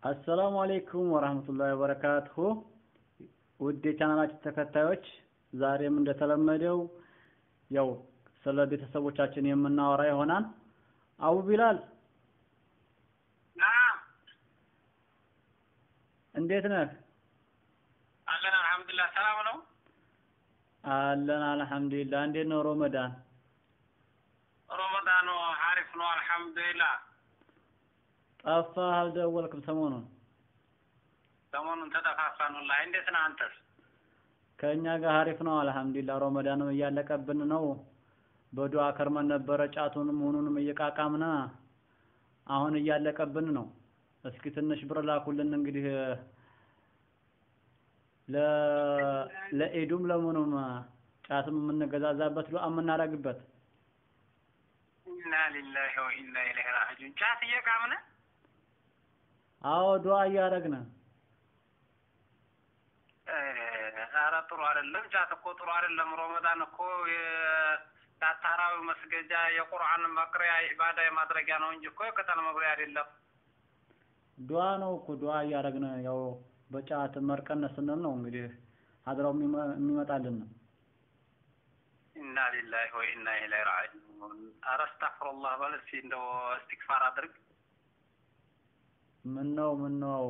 አሰላሙ አሌይኩም ወራህመቱላሂ ወበረካቱሁ ውድ የቻናላችን ተከታዮች ዛሬም እንደተለመደው ያው ስለ ቤተሰቦቻችን የምናወራ ይሆናል። አቡ ቢላል ናም እንዴት ነህ? አለን አልሐምዱሊላህ። ሰላም ነው። አለን አልሐምዱሊላህ። እንዴት ነው ሮመዳን? ረመዳኑ ሀሪፍ ነው አልሐምዱሊላህ። ጠፋህ፣ አልደወልክም ሰሞኑን። ሰሞኑን ተጠፋፋን ወላሂ። እንዴት ነህ አንተስ? ከእኛ ጋር ሀሪፍ ነው አልሐምዱሊላህ። ሮመዳንም እያለቀብን ነው። በዱዓ ከርመን ነበረ ጫቱንም ሁኑንም እየቃቃምና አሁን እያለቀብን ነው። እስኪ ትንሽ ብር ላኩልን እንግዲህ ለ ለኢዱም ለምኑም ጫትም የምንገዛዛበት ዱዓ የምናደርግበት ኢና ሊላሂ ወኢና ኢለይሂ ራጂዑን። ጫት እየቃምን አዎ ዱዓ እያደረግን ኧረ ጥሩ አይደለም። ጫት እኮ ጥሩ አይደለም። ረመዳን እኮ የታራዊ መስገጃ የቁርአን መቅሪያ ኢባዳ የማድረጊያ ነው እንጂ እኮ የቅጠል መብሪያ አይደለም። ዱዓ ነው እኮ ዱዓ እያደረግን ያው በጫት መርቀነ ስንል ነው እንግዲህ ሀድራው የሚመጣልን ነው። ኢና ሊላሂ ወኢና ኢለይሂ ራጂዑን። ኧረ አስተግፊሩላህ በል እስኪ እንደው እስትግፋር አድርግ። ምን ነው ምን ነው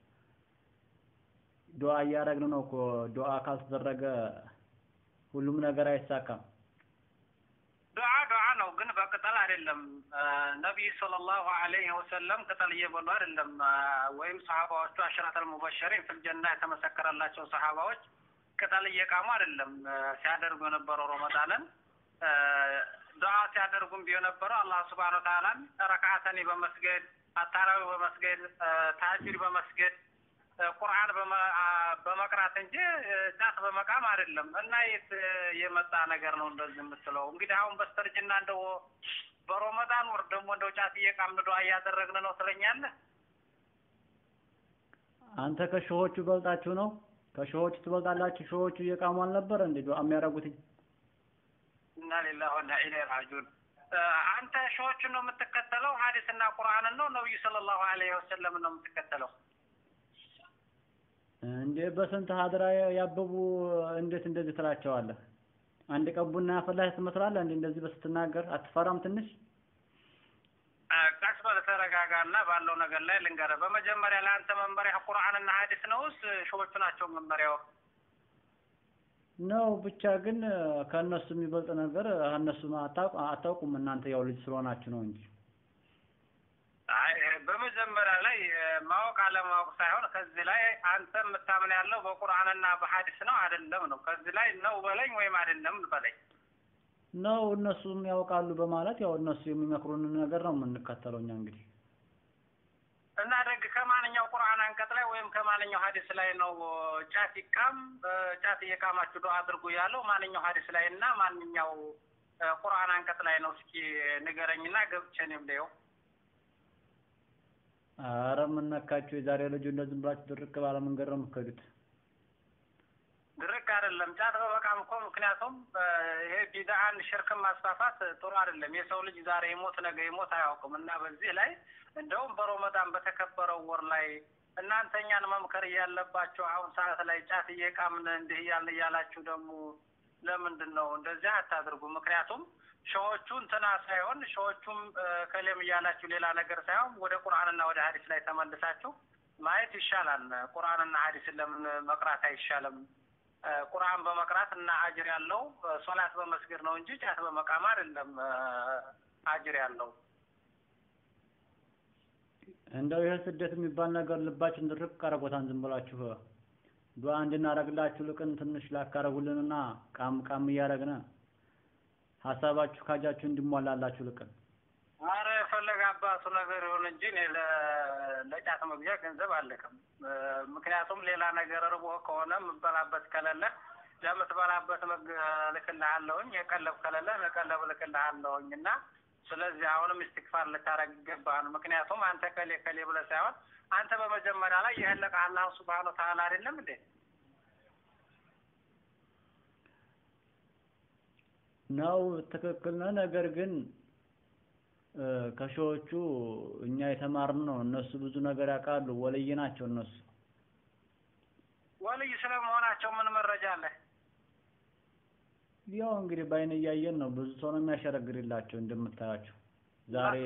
ዱዓ እያደረግን ነው እኮ ዱዓ ካልተደረገ ሁሉም ነገር አይሳካም። ዱዓ ዱዓ ነው ግን በቅጠል አይደለም። ነቢይ ሰለላሁ ዐለይሂ ወሰለም ቅጠል እየበሉ አይደለም። ወይም ሰሃባዎቹ አሽረተል ሙበሸሪን ፊል ጀና የተመሰከረላቸው ሰሃባዎች ቅጠል እየቃሙ አይደለም ሲያደርጉ የነበረው ረመዳንን ዱዓ ሲያደርጉም ቢሆን ነበረው አላህ ሱብሓነሁ ወተዓላን ረክዓተኒ በመስገድ አታራዊ በመስገድ ታጅር በመስገድ ቁርአን በመቅራት እንጂ ጫት በመቃም አይደለም። እና የት የመጣ ነገር ነው እንደዚህ የምትለው? እንግዲህ አሁን በስተርጅና እንደው በረመዳን ወር ደግሞ እንደው ጫት እየቃምን ዱዓ እያደረግን ነው ትለኛለህ? አንተ ከሾሆቹ በልጣችሁ ነው? ከሾሆቹ ትበልጣላችሁ። ሾሆቹ እየቃሙ አልነበረ እንዴ ዱዓ የሚያደርጉትኝ? እና ሊላሂ ወኢና ኢለይሂ ራጂዑን። አንተ ሾዎቹን ነው የምትከተለው? ሀዲስና ቁርአንን ነው ነብዩ ሰለላሁ ዐለይሂ ወሰለም ነው የምትከተለው? እንዴ በስንት ሀድራ ያበቡ እንዴት እንደዚህ ትላቸዋለህ? አንድ ቀን ቡና ያፈላህ ትመስላለህ እንዴ እንደዚህ በስትናገር አትፈራም ትንሽ? ቀስ በል ተረጋጋና ባለው ነገር ላይ ልንገርህ። በመጀመሪያ ለአንተ መመሪያ ቁርአንና ሀዲስ ነውስ ሾዎቹ ናቸው መመሪያው? ነው ብቻ ግን ከእነሱ የሚበልጥ ነገር እነሱ አታውቁም እናንተ ያው ልጅ ስለሆናችሁ ነው እንጂ አይ በመጀመሪያ ላይ ማወቅ አለማወቅ ሳይሆን ከዚህ ላይ አንተ የምታምን ያለው በቁርአንና በሀዲስ ነው አይደለም ነው። ከዚህ ላይ ነው በለኝ ወይም አይደለም በለኝ። ነው እነሱም ያውቃሉ በማለት ያው እነሱ የሚመክሩን ነገር ነው የምንከተለው እኛ እንግዲህ እና ደግ ከማንኛው ቁርአን አንቀጽ ላይ ወይም ከማንኛው ሀዲስ ላይ ነው ጫት ይቃም ጫት እየቃማችሁ ዱዓ አድርጉ ያለው ማንኛው ሀዲስ ላይ እና ማንኛው ቁርአን አንቀጽ ላይ ነው? እስኪ ንገረኝና ገብቼ እኔም ልየው። አረ ምን ነካችሁ? የዛሬ ልጁ እንደዚህ ብላችሁ ድርቅ ባለ መንገድ ነው የምትከዱት። ድርቅ አይደለም ጫት በመቃም እኮ ምክንያቱም ይሄ ቢድዓን ሽርክን ማስፋፋት ጥሩ አይደለም። የሰው ልጅ ዛሬ ይሞት ነገ ይሞት አያውቅም እና በዚህ ላይ እንደውም በረመዳን በተከበረው ወር ላይ እናንተ እኛን መምከር እያለባችሁ አሁን ሰዓት ላይ ጫት እየቃምን እንዲህ እያልን እያላችሁ ደግሞ ለምንድን ነው እንደዚህ አታድርጉ? ምክንያቱም ሸዎቹ እንትና ሳይሆን ሸዎቹም ከሌም እያላችሁ ሌላ ነገር ሳይሆን ወደ ቁርአንና ወደ ሀዲስ ላይ ተመልሳችሁ ማየት ይሻላል። ቁርአንና ሀዲስን ለምን መቅራት አይሻልም? ቁርአን በመቅራት እና አጅር ያለው ሶላት በመስገድ ነው እንጂ ጫት በመቃም አይደለም አጅር ያለው። እንደው ይህ ስደት የሚባል ነገር ልባችን ድርቅ አረጎታን ዝም ብላችሁ ዱዓ እንድናደርግላችሁ ልቅን ትንሽ ላካረጉልንና ቃም ቃም እያደረግን ሀሳባችሁ ካጃችሁ እንዲሟላላችሁ ልቅን። አረ የፈለገ አባቱ ነገር ይሁን እንጂ እኔ ለጫት መግዣ ገንዘብ አልልክም። ምክንያቱም ሌላ ነገር ርቦ ከሆነ የምበላበት ከሌለ ለምትበላበት እልክልሃለሁኝ፣ የቀለብ ከሌለ ለቀለብ እልክልሃለሁኝ እና ስለዚህ አሁንም ኢስቲክፋር ልታረግ ይገባል። ምክንያቱም አንተ ከሌ ከሌ ብለህ ሳይሆን አንተ በመጀመሪያ ላይ የህለቀ አላህ ሱብሃነሁ ወተዓላ አይደለም እንዴ? ነው ትክክል ነው። ነገር ግን እ፣ ከሺዎቹ እኛ የተማርን ነው። እነሱ ብዙ ነገር ያውቃሉ። ወልይ ናቸው እነሱ። ወልይ ስለመሆናቸው ምን መረጃ አለ? ያው እንግዲህ በአይን እያየን ነው። ብዙ ሰው ነው የሚያሸረግድላቸው እንደምታያቸው ዛሬ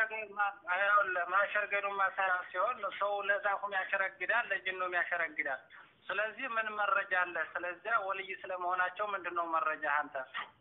ማሸርገዱ መሰራ ሲሆን ሰው ለዛፉም ያሸረግዳል፣ ለጅኑም ያሸረግዳል። ስለዚህ ምን መረጃ አለ? ስለዚያ ወልይ ስለመሆናቸው ምንድን ነው መረጃ አንተ?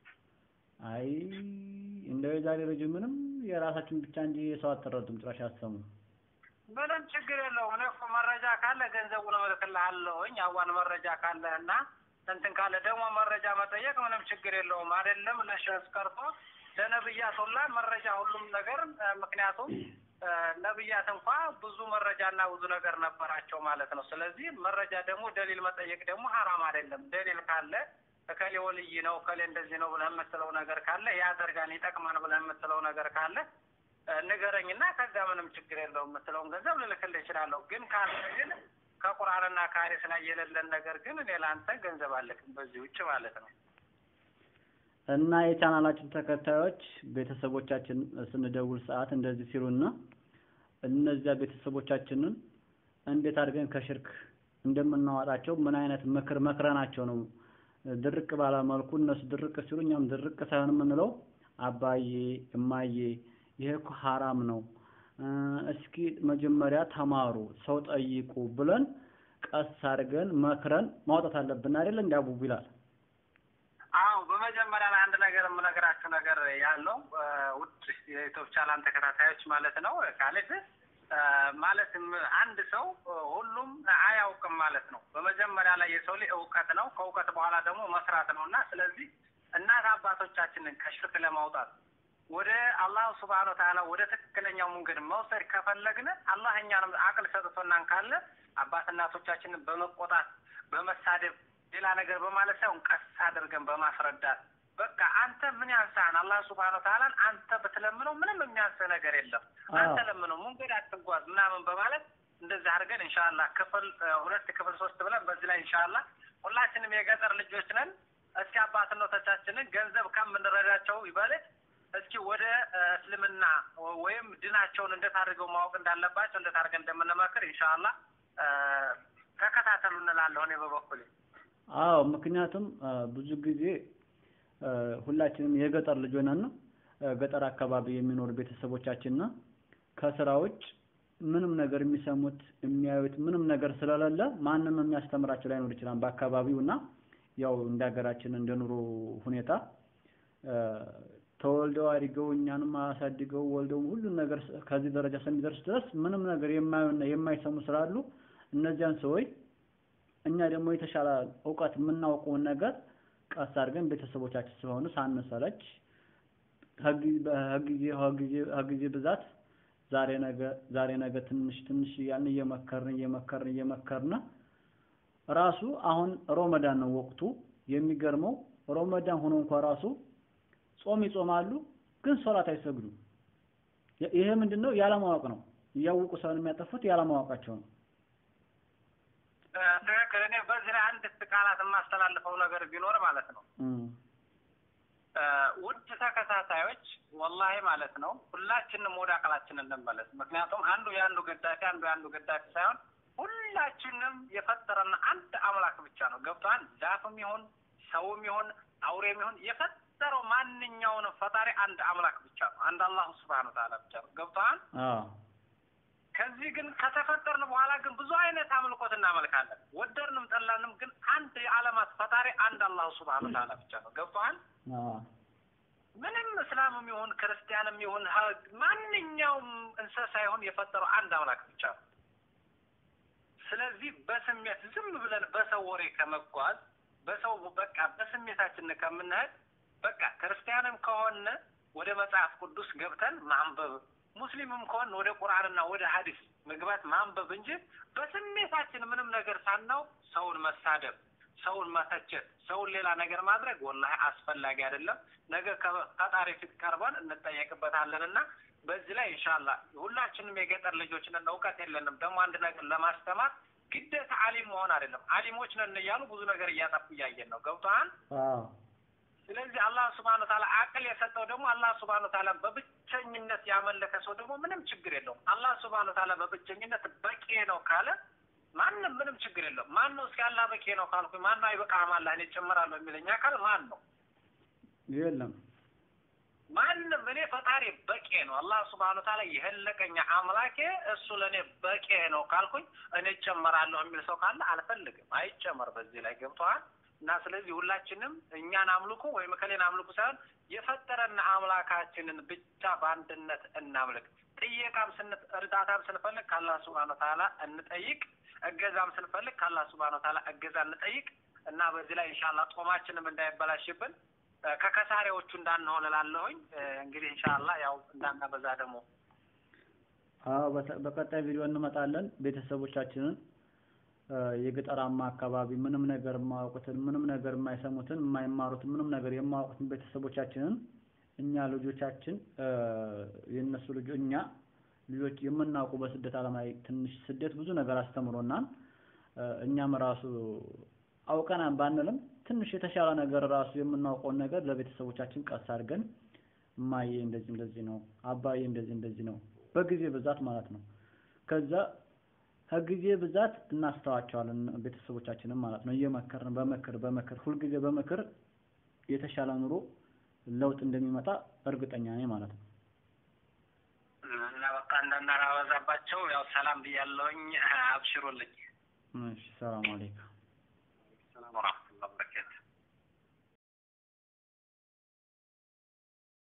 አይ እንደው የዛሬ ልጅ ምንም የራሳችን ብቻ እንጂ የሰው አትረዱም፣ ጭራሽ አሰሙ። ምንም ችግር የለውም። እኔ እኮ መረጃ ካለ ገንዘቡን እልክልሃለሁኝ። አዋን መረጃ ካለ እና እንትን ካለ ደግሞ መረጃ መጠየቅ ምንም ችግር የለውም። አይደለም ለሸስ ቀርቶ ለነብያት ሁላ መረጃ ሁሉም ነገር እ፣ ምክንያቱም እ፣ ነብያት እንኳ ብዙ መረጃና ብዙ ነገር ነበራቸው ማለት ነው። ስለዚህ መረጃ ደግሞ ደሊል መጠየቅ ደግሞ ሀራም አይደለም። ደሊል ካለ እከሌ ወልይ ነው እከሌ እንደዚህ ነው ብለህ የምትለው ነገር ካለ ያደርጋን ይጠቅማን ብለህ የምትለው ነገር ካለ እ፣ ንገረኝና ከዛ ምንም ችግር የለውም የምትለውን ገንዘብ ልልክልህ እችላለሁ። ግን ካለ ግን ከቁርአንና ከሐዲስ ላይ የሌለን ነገር ግን እኔ ለአንተ ገንዘብ አልክም በዚህ ውጭ ማለት ነው። እና የቻናላችን ተከታዮች ቤተሰቦቻችን ስንደውል ሰዓት እንደዚህ ሲሉና እነዚያ ቤተሰቦቻችንን እንዴት አድርገን ከሽርክ እንደምናዋጣቸው ምን አይነት ምክር መክረናቸው ነው ድርቅ ባለ መልኩ እነሱ ድርቅ ሲሉ እኛም ድርቅ ሳይሆን የምንለው አባዬ እማዬ ይሄ እኮ ሀራም ነው እ፣ እስኪ መጀመሪያ ተማሩ ሰው ጠይቁ ብለን ቀስ አድርገን መክረን ማውጣት አለብን አይደል እንዲ አቡቡ ይላል አዎ በመጀመሪያ ላይ አንድ ነገር የምነግራችሁ ነገር ያለው እ፣ ውድ የዩቱብ ቻናል ተከታታዮች ማለት ነው ካሌድ እ፣ ማለትም አንድ ሰው እ፣ ሁሉም አያውቅም ማለት ነው። በመጀመሪያ ላይ የሰው ልጅ እውቀት ነው፣ ከእውቀት በኋላ ደግሞ መስራት ነው እና ስለዚህ እናት አባቶቻችንን ከሽርክ ለማውጣት ወደ አላህ ሱብሃነሁ ወተዓላ ወደ ትክክለኛው መንገድ መውሰድ ከፈለግን አላህ እኛንም አቅል ሰጥቶናን ካለ አባት እናቶቻችንን በመቆጣት በመሳደብ ሌላ ነገር በማለት ሳይሆን ቀስ አድርገን በማስረዳት በቃ አንተ ምን ያንሳህን አላህ ሱብሃነሁ ወተዓላን አንተ ብትለምነው ምንም የሚያንስህ ነገር የለም አንተ ለምነው መንገድ አትጓዝ ምናምን በማለት እንደዚህ አድርገን ኢንሻአላህ ክፍል እ፣ ሁለት ክፍል ሶስት ብለን በዚህ ላይ ኢንሻአላህ ሁላችንም የገጠር ልጆች ነን። እስኪ አባትነቶቻችንን ገንዘብ ከምንረዳቸው ይበልጥ እስኪ ወደ እ፣ እስልምና ወይም ድናቸውን እንዴት አድርገው ማወቅ እንዳለባቸው እንዴት አድርገን እንደምንመክር ኢንሻአላህ እ፣ ተከታተሉ እንላለሁ እኔ በበኩሌ። አዎ ምክንያቱም እ፣ ብዙ ጊዜ እ፣ ሁላችንም የገጠር ልጅ ሆነን እ፣ ገጠር አካባቢ የሚኖሩ ቤተሰቦቻችንና ከስራ ውጭ ምንም ነገር የሚሰሙት የሚያዩት ምንም ነገር ስለሌለ ማንም የሚያስተምራቸው ላይኖር ይችላል በአካባቢው እና ያው እንደ ሀገራችን እንደ ኑሮ ሁኔታ እ፣ ተወልደው አድገው እኛንም አሳድገው ወልደው ሁሉን ነገር ስ- ከዚህ ደረጃ እስከሚደርስ ድረስ ምንም ነገር የማዩና የማይሰሙ ስላሉ እነዚያን ሰዎች እኛ ደግሞ የተሻለ እውቀት የምናውቀውን ነገር ቀስ አድርገን ቤተሰቦቻችን ስለሆኑ ሳንሰለች ከጊዜ ከጊዜ ከጊዜ ከጊዜ ብዛት ዛሬ ነገ ዛሬ ነገ ትንሽ ትንሽ እያልን እየመከርን እየመከርን እየመከርን ራሱ አሁን ሮመዳን ነው ወቅቱ። የሚገርመው ሮመዳን ሆኖ እንኳ ራሱ ጾም ይጾማሉ፣ ግን ሶላት አይሰግዱም። ይ- ይሄ ምንድን ነው? ያለማወቅ ነው። እያወቁ ሳይሆን የሚያጠፉት ያለማወቃቸው ነው። እ፣ ትክክል። እኔ በዚህ ላይ አንድ ቃላት የማስተላልፈው ነገር ቢኖር ማለት ነው እም። እ፣ ውድ ተከታታዮች ወላሂ ማለት ነው ሁላችንም ወደ አቅላችን እንመለስ። ምክንያቱም አንዱ የአንዱ ገዳፊ አንዱ የአንዱ ገዳፊ ሳይሆን ሁላችንም የፈጠረን አንድ አምላክ ብቻ ነው። ገብቶሃል? ዛፍም ይሁን ሰውም ይሁን አውሬም ይሁን የፈጠረው ማንኛውንም ፈጣሪ አንድ አምላክ ብቻ ነው። አንድ አላሁ ስብሐነሁ ወተዓላ ብቻ ነው። ገብቶሃል? አዎ ከዚህ ግን ከተፈጠርን በኋላ ግን ብዙ አይነት አምልኮት እናመልካለን። ወደድንም ጠላንም ግን አንድ የዓለማት ፈጣሪ አንድ አላሁ ስብሐነሁ ወተዓላ ብቻ ነው። ገብቶሃል? አዎ ምንም እስላምም ይሁን ክርስቲያንም ይሁን ሀ- ማንኛውም እንስሳ ይሁን የፈጠረው አንድ አምላክ ብቻ ነው። ስለዚህ በስሜት ዝም ብለን በሰው ወሬ ከመጓዝ በሰው በቃ በስሜታችን ከምንሄድ በቃ ክርስቲያንም ከሆነ ወደ መጽሐፍ ቅዱስ ገብተን ማንበብ፣ ሙስሊምም ከሆነ ወደ ቁርአንና ወደ ሀዲስ መግባት ማንበብ እንጂ በስሜታችን ምንም ነገር ሳናውቅ ሰውን መሳደብ ሰውን መተቸት፣ ሰውን ሌላ ነገር ማድረግ ወላሂ አስፈላጊ አይደለም። ነገ ከፈጣሪ ፊት ቀርበን እንጠየቅበታለን እና በዚህ ላይ ኢንሻአላህ ሁላችንም የገጠር ልጆች ነን፣ እውቀት የለንም። ደግሞ አንድ ነገር ለማስተማር ግዴታ አሊም መሆን አይደለም። አሊሞች ነን እያሉ ብዙ ነገር እያጠፉ እያየን ነው። ገብቶሃል? አዎ ስለዚህ አላህ ስብሐነ ወተዓላ አቅል የሰጠው ደግሞ አላህ ስብሐነ ወተዓላ በብቸኝነት ያመለከ ሰው ደግሞ ምንም ችግር የለውም። አላህ ስብሐነ ወተዓላ በብቸኝነት በቂ ነው ካለ ማንም ምንም ችግር የለውም። ማን ነው እስኪ አላህ በቂ ነው ካልኩኝ ማን ነው አይበቃህም አላህ እኔ እጨምራለሁ የሚለኝ አካል ማን ነው? የለም ማንም እኔ ፈጣሪ በቂ ነው አላህ ስብሐነ ወተዓላ የህለቀኛ አምላኬ እሱ ለእኔ በቂ ነው ካልኩኝ እኔ እጨመራለሁ የሚል ሰው ካለ አልፈልግም። አይጨመር በዚህ ላይ ገብቶሃል። እና ስለዚህ ሁላችንም እኛን አምልኩ ወይም እከሌን አምልኩ ሳይሆን የፈጠረን አምላካችንን ብቻ በአንድነት እናምልክ። ጥየቃም ስን እርዳታም ስንፈልግ ከአላህ ስብሐነ ወተዓላ እንጠይቅ። እገዛም ስንፈልግ ከአላህ ስብሐነ ወተዓላ እገዛ እንጠይቅ እና በዚህ ላይ ኢንሻአላህ ጦማችንም እንዳይበላሽብን ከከሳሪዎቹ እንዳንሆን እላለሁኝ። እንግዲህ ኢንሻአላህ ያው እንዳናበዛ ደግሞ አዎ በቀጣይ ቪዲዮ እንመጣለን። ቤተሰቦቻችንን የገጠራማ አካባቢ ምንም ነገር የማያውቁትን ምንም ነገር የማይሰሙትን የማይማሩትን ምንም ነገር የማያውቁትን ቤተሰቦቻችንን እኛ ልጆቻችን የእነሱ ልጆ እኛ ልጆች የምናውቁ በስደት ዓለም ላይ ትንሽ ስደት ብዙ ነገር አስተምሮናል። እኛም ራሱ አውቀን ባንልም ትንሽ የተሻለ ነገር ራሱ የምናውቀውን ነገር ለቤተሰቦቻችን ቀስ አድርገን እማዬ እንደዚህ እንደዚህ ነው፣ አባዬ እንደዚህ እንደዚህ ነው፣ በጊዜ ብዛት ማለት ነው። ከዛ ከጊዜ ብዛት እናስተዋቸዋለን ቤተሰቦቻችንን ማለት ነው። እየመከርን በምክር በምክር ሁልጊዜ በምክር የተሻለ ኑሮ ለውጥ እንደሚመጣ እርግጠኛ ነኝ ማለት ነው። እና በቃ እንዳናራበዛባቸው ያው ሰላም ብያለሁኝ። አብሽሩልኝ። እሺ፣ ሰላም አለይኩም። ሰላም ወራህመቱላህ